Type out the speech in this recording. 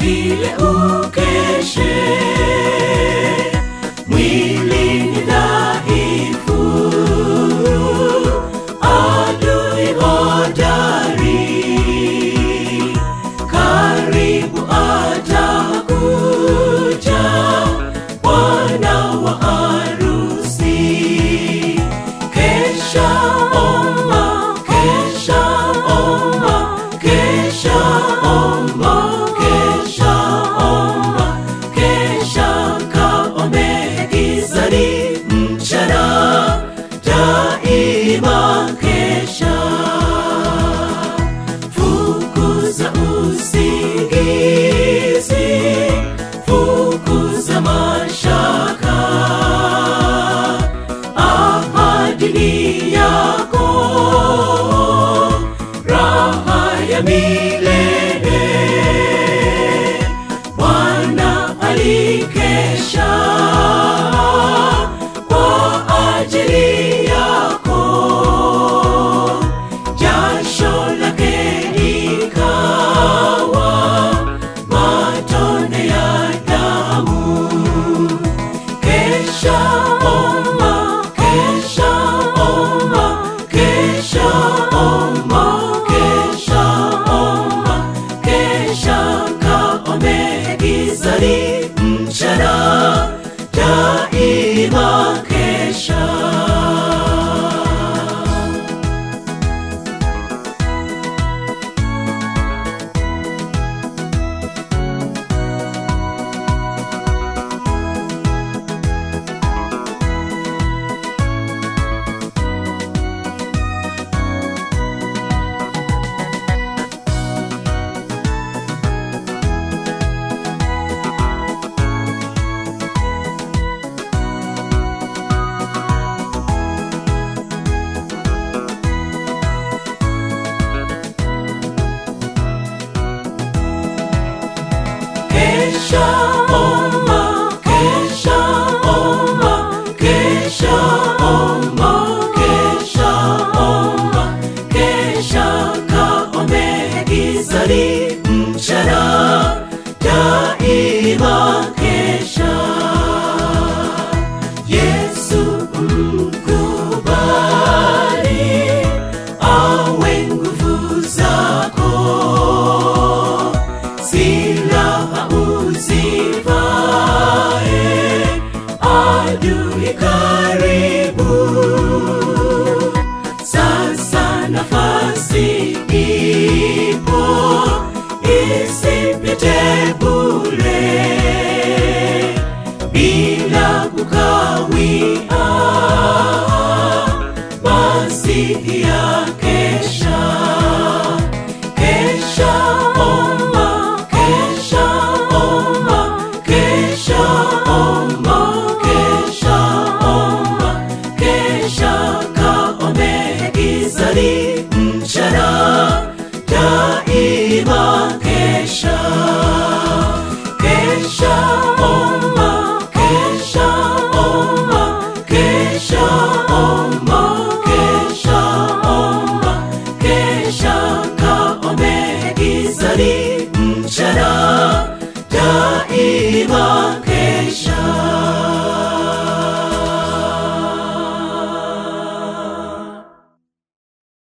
vile ukeshe mwili ni dhaifu adui hodari karibu atakuja bwana wa harusi kesha omba kesha omba kesha omba kesha omba kesha kaombe gizani mchana daima kesha fukuza usingizi fukuza mashaka ahadini yako raha ya milele bwana alikesha kwa ajili yako jasho lake likawa matone ya damu kesha omba kesha omba kesha omba kesha omba kesha kaombe gizani mchana daima kesha kesha omba